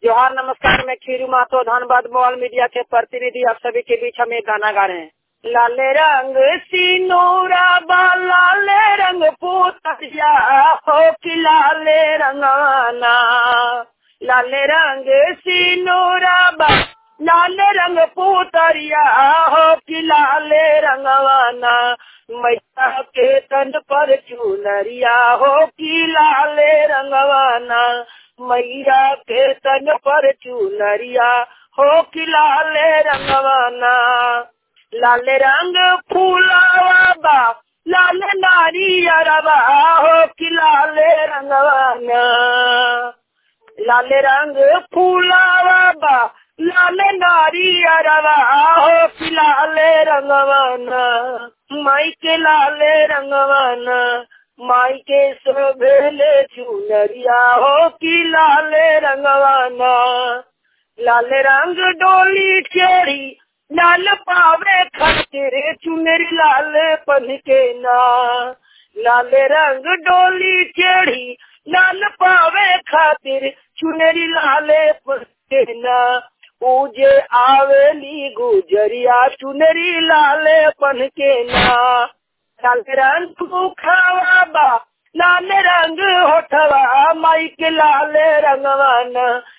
जोहार नमस्कार मैं खीरू मातो धनबाद मोबाइल मीडिया के प्रतिनिधि आप सभी के बीच हम एक गाना गा रहे हैं लाले रंग सिनोरा बा लाले रंग पोतरिया हो कि लाले रंगाना लाले रंग सिनोरा बा लाले रंग पोतरिया हो कि लाले रंगवाना मैया के तन पर चुनरिया हो कि लाले रंगवाना मैया के तन पर चुनरिया हो कि लाले रंगवाना लाल रंग फूलावा बा लाल नारी अरबा हो कि लाले रंगवाना लाल रंग फूलावा बा लाल नारी अरबा हो कि लाले रंगवाना माई के लाले रंगवाना माई के शोभेले चुनरिया हो कि लाले रंगवाना लाल रंग डोली चेरी लाल पावे खातिर चुनरी लाल पन के ना लाल रंग डोली चेड़ी लाल पावे खातिर चुनरी लाले पन के ना पूजे आवेली गुजरिया चुनरी लाले पन के ना लाल रंग मुखावा बा लाल रंग होठवा माई के लाल रंगवाना